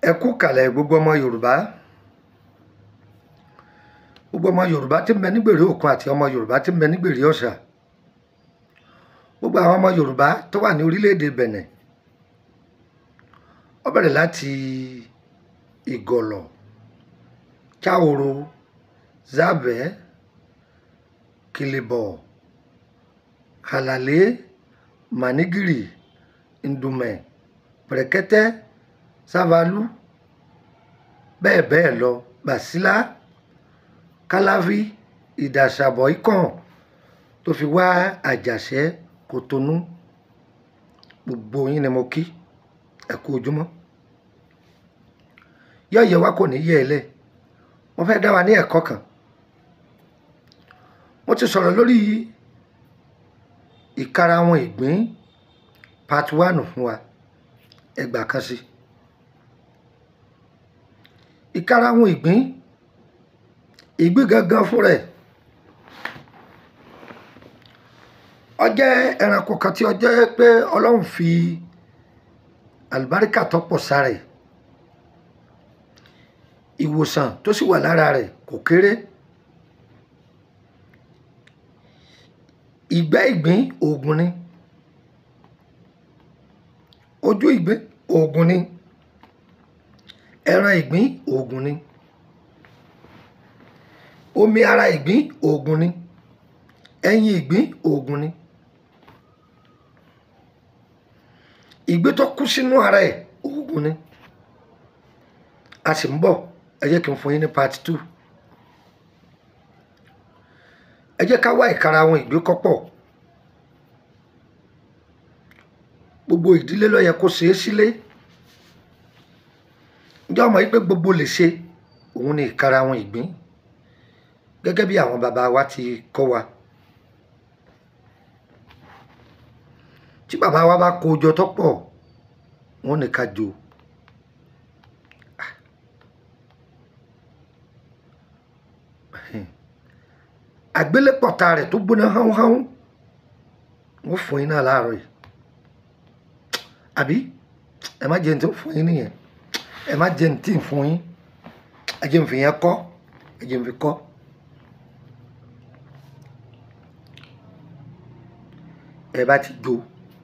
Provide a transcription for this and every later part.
ẹ kú kàlẹ̀ gbogbo ọmọ yorùbá gbogbo ọmọ yorùbá tí ń bẹ nígbèrè òkun àti ọmọ yorùbá tí ń bẹ nígbèrè ọ̀sà gbogbo àwọn ọmọ yorùbá tó wà ní orílẹ̀-èdè bẹ̀nẹ̀ ó bẹ̀rẹ̀ láti ìgọ̀lọ̀ cháoro zábẹ́ kìlìbọ̀ hàlàlé mànígìrì ndùmẹ̀ pẹ̀rẹ̀kẹ́tẹ́ sávalú bẹ́ẹ̀ bẹ́ẹ̀ lọ bàsílà kálávi ìdàsàbọ̀ ikàn tó fi wá àjàṣẹ́ kòtónú gbogbo yín ni mo kí ẹ kú ojúmọ́ yọ̀ọ̀yẹ̀ wa kò ní yẹ ẹ lẹ̀ mo fẹ́ dá wa ní ẹ̀kọ́ kan mo ti sọ̀rọ̀ lórí ìkarahun ìgbín part one fún wa ẹgbàá kan sí ìkarahun ìgbín ìgbín gangan fún rẹ̀ ó jẹ́ ẹranko kan tí ó jẹ́ pé ọlọ́run fi àlùbáríkà tó pọ̀ sára ẹ̀ ìwòsàn tó sì wà lára rẹ̀ kò kéré ìgbẹ́ ìgbín oògùn ni ojú ìgbín oògùn ni ẹran ìgbín oògùn ni omi ara ìgbín oògùn ni ẹyin ìgbín oògùn ni ìgbín tó kú sínú ara ẹ̀ oògùn ni a sì ń bọ̀ ẹ jẹ́ kí n fún yín ní part two ẹ jẹ́ ká wá ìkarahun ìgbín kọ́pọ̀ gbogbo ìdílé ló yẹ kó ṣeé sílé ǹjẹ́ ọmọ yìí pé gbogbo lè ṣe òun ni ìkarahun ìgbín gẹ́gẹ́ bí àwọn bàbá wa ti kọ́ wa tí bàbá wa bá kó jọ tó pọ̀ wọ́n ní ká jò àgbélépọ̀ta rẹ̀ tó gbóná háúnháún wọ́n fún yín náà láàárọ̀ yìí àbí ẹ má jẹun tó fún yín nìyẹn ẹ má jẹun tí ń fún yín ẹ jẹun fi yẹn kọ́ ẹ jẹun fi kọ́. ẹ bá ti jó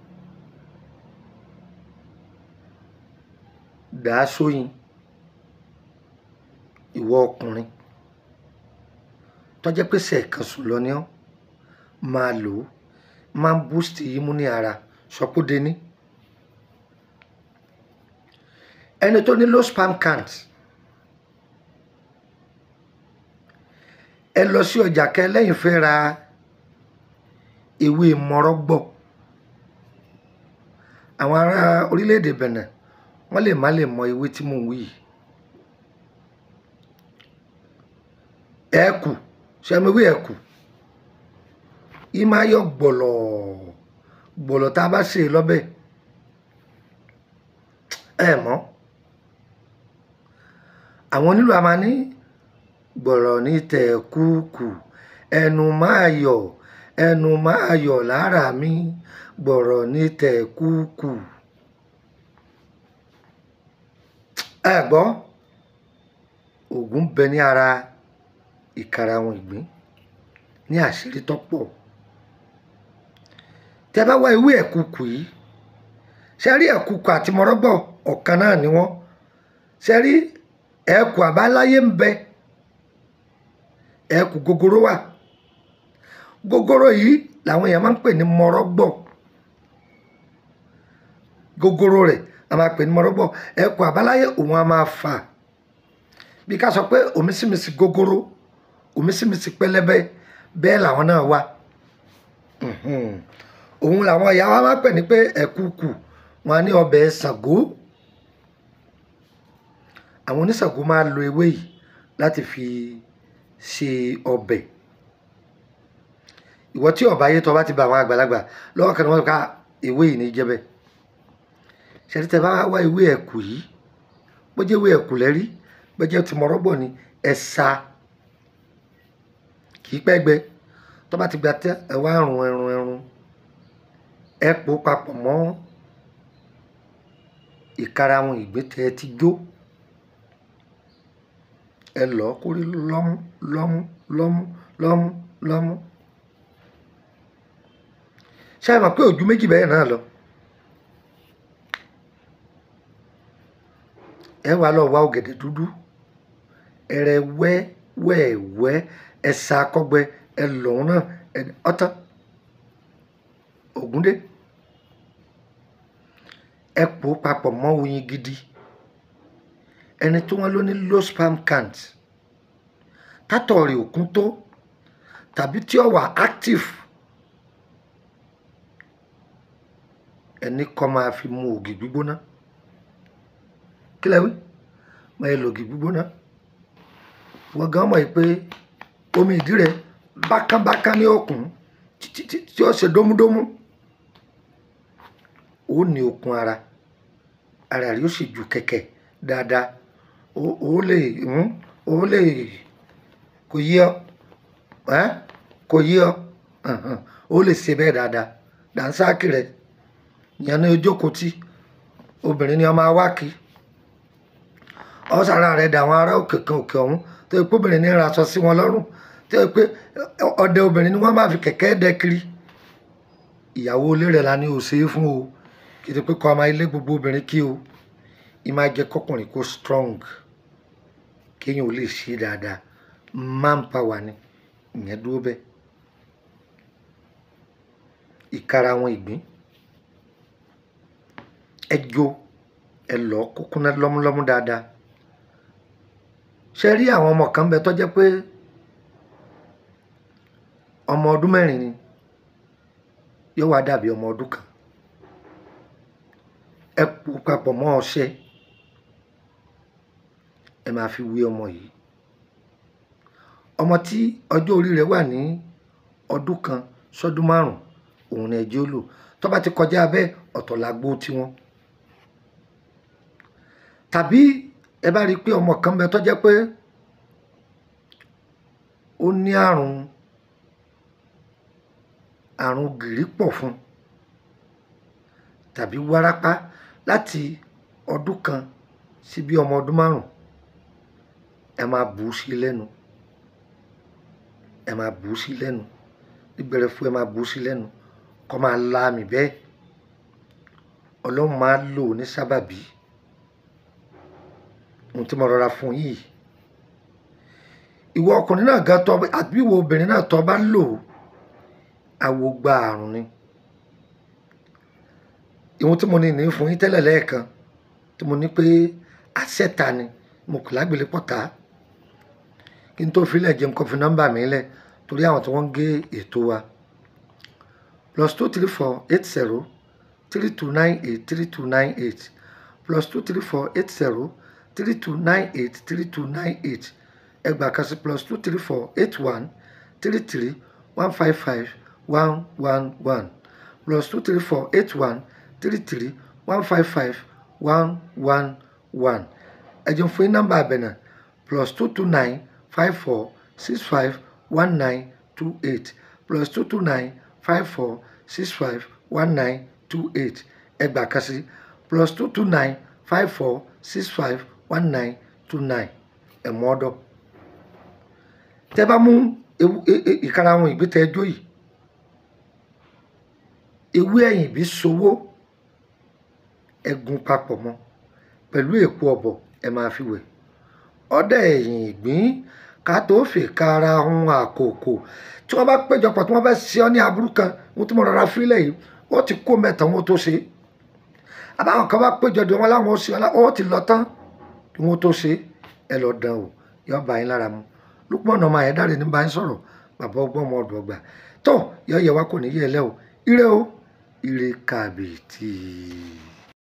dàá sóyin ìwọ ọkùnrin tọ́jẹ́ pé sẹ̀kan sùn lọ ní ọ́ máa lò ó máa ń boost imú ní ara sọpọ́dé ní. ẹni tó ní low sperm count ẹ lọ sí ọjà kẹ lẹ́yìn fẹ́ ra ewé mọ́rọ́gbọ̀ àwọn ará orílẹ̀-èdè Benin wọ́n lè má lè mọ ewé tí mò ń wí yìí ẹ̀ẹ́kù sẹ́miwé ẹ̀kù yìí máa yọ gbọ̀lọ̀ gbọ̀lọ̀ tá a bá ṣe lọ́bẹ̀ ẹ mọ́ àwọn onílù a máa ní gbọ̀lọ̀ ní tẹ̀kùkù ẹnu máa yọ̀ ẹnu máa yọ̀ lára mi gbọ̀rọ̀ ní tẹ̀kùkù ẹ gbọ́ ògùn bẹ ní ara ìkarahun ìgbín ní àṣírí tó pọ̀ tẹ bá wá ewé ẹ̀kùkù yìí ṣe rí ẹ̀kùkù àti mọ́rọ́gbọ̀ ọ̀kan náà ni wọ́n ṣe rí ẹ̀kù àbáláyé ń bẹ ẹ̀kù gogoro wà gogoro yìí làwọn èèyàn máa ń pè ní mọ́rọ́gbọ̀ gogoro rẹ̀ a máa pè ní mọ́rọ́gbọ̀ ẹ̀kù àbáláyé òun a máa fà bí ká sọ pé òmísìmísì gogoro òmísìmísì pẹlẹbẹ bẹ́ẹ̀ làwọn náà wà òun làwọn ìyá wa máa pè ní pé ẹ̀kúkù wọn á ní ọbẹ̀ Ṣàngó àwọn oníṣàngó máa lo ewé yìí láti fi ṣe ọbẹ̀ ìwọ tí ọba ayé tó bá ti bá àwọn àgbàlagbà lọ́wọ́ kan ní wọ́n ká ewé yìí ní jẹ́bẹ̀ ṣẹ́ni tẹ́ bá wá ewé ẹ̀kú yìí bó jẹ́ ewé ẹ̀kú lẹ́rí bó jẹ́ ti mọ̀rọ́gbọ̀ ni ẹ̀ sa kì í pẹ́ gbẹ tó bá ti gba tẹ́ ẹ wá rùn ẹrun ẹrun ẹ pò papọ̀ mọ́ ìkarahun ìgbín tẹ́ ẹ ti jó ẹ lọ kó rí lọ́mú lọ́mú lọ́mú lọ́mú lọ́mú ṣé ẹ mọ̀ pé ojú méjì bẹ́ẹ̀ náà lọ ẹ wá lọ wá ọ̀gẹ̀dẹ̀ dúdú ẹrẹ wẹ́ wẹ́ wẹ́ ẹ sa akọgbẹ ẹ lọ́hún náà ẹ ọtán ògúndé ẹ pò ó papọ̀ mọ́ oyin gidi ẹni tí wọ́n ló ní low sperm count tátọ̀ rẹ̀ òkun tó tàbí tí ó wà active ẹni kọ́ máa fi mu ògì gbígbóná kí lẹ wí máa yẹ lògì gbígbóná wọ́n gan mọ̀ pé omi ìdí rẹ̀ bákánbákán ní òkun títí tí ó ṣe dómúdómú ó ní okun ara ara rẹ̀ ó sì ju kẹ̀kẹ́ dáadáa ó lè ó lè kò yí ọ kò yí ọ ó lè ṣe bẹ́ẹ̀ dáadáa dànsáàkì rẹ̀ ìyẹn ní ojókòó tí obìnrin ni ọmọ awáki ọ̀sára rẹ̀ dà àwọn ará òkè kan òkè ọ̀hún tó yẹ pé obìnrin ní ra aṣọ sí wọn lọ́rùn tó yẹ pé ọdẹ obìnrin ni wọ́n máa fi kẹ̀kẹ́ dẹ kiri ìyàwó ilé rẹ̀ la ní o ṣe é fún o kì í ṣe pé kọ́ ọmọ ilé gbogbo obìnrin kí o ì máa jẹ́ kọkùnrin kó strong kéèyàn ò lè ṣe dáadáa man power ni ìyẹn dúró bẹ́ẹ̀ ìkara àwọn ìgbín ẹ jó ẹ lọ kúkúná lọ́múlọ́mú dáadáa ṣe rí àwọn ọmọ kan bẹ tó jẹ́ pé ọmọ ọdún mẹ́rin ni yóò wá dàbí ọmọ ọdún kan ẹ pò papọ̀ mọ́ ọṣẹ ẹ máa fi wé ọmọ yìí ọmọ tí ọjọ́ orí rẹ̀ wà ní ọdún kan sọ́dún márùn òun ni ẹjẹ́ ó lò tó bá ti kọjá abẹ́ ọ̀tọ̀ làgbo tiwọn tàbí ẹ bá rí i pé ọmọ kan bẹ tó jẹ́ pé ó ní àrùn àrùn gìrì pọ̀ fún tàbí wárápá láti ọdún kan sí bí ọmọ ọdún márùn ẹ máa bù ú sí lẹ́nu ẹ máa bù ú sí lẹ́nu níbẹ̀rẹ̀ fún ẹ máa bù ú sí lẹ́nu kọ́ máa la àmì bẹ́ẹ̀ ọlọ́run máa lò ní sábàbí ohun tí mo rọra fún yìí ìwọ ọkùnrin náà ga tọ́ àbí ìwọ obìnrin náà tọ́ bá lò àwo gba àrùn ni ìwọ̀n tí mo ní ní fún yín tẹ́lẹ̀ lẹ́ẹ̀kan tí mo ní pé àṣẹta ni mo kò lágbèlé pọ̀ta kí n tó filẹ̀ jẹun kó fi nọ́mbà mi lẹ̀ torí àwọn tí wọ́n ń gé ètò wa plus two three four eight zero three two nine eight three two nine eight plus two three four eight zero three two nine eight three two nine eight ẹgbàá kan sí plus two three four eight one three three one five five one one one plus two three four eight one three three one five five one one one ẹ̀jẹ̀ fún yín nọ́mbà àbẹ̀nà plus two two nine five four six five one nine two eight plus two two nine five four six five one nine two eight ẹgbàá kan sí plus two two nine five four six five one nine two nine ẹ̀mọ́ ọ̀dọ̀ tẹ́ bá mú ìkara àwọn ìgbésẹ̀ ẹjọ́ yìí ewé ẹ̀yìn bí sowó ẹ̀gún papọ̀ mọ́ pẹ̀lú èpo ọ̀bọ̀ ẹ máa fi wẹ̀ ọ̀dà ẹ̀yìn ìgbín ká tó fi kára hun àkókò tí wọ́n bá péjọpọ̀ tí wọ́n bá ṣe ọ́ ní aburú kan wọ́n ti mọ̀ rárá fílẹ̀ yìí wọ́n ti kó mẹ́ta wọn tó ṣe àbáwọn kan bá péjọ dùn wọn láwọn ó ṣe ọ́ ti lọ tán kí wọ́n tó ṣe ẹ lọ dán o yọ bá yín lára mu Lukman ọmọ Ayédáre ní bá yín sọ̀rọ̀ bàbá ọgbọ́n ọmọ ọdún ọgbà tó yọ yẹ wá kò ní yẹ ẹ lẹ́ o ire o ire kàbìtì.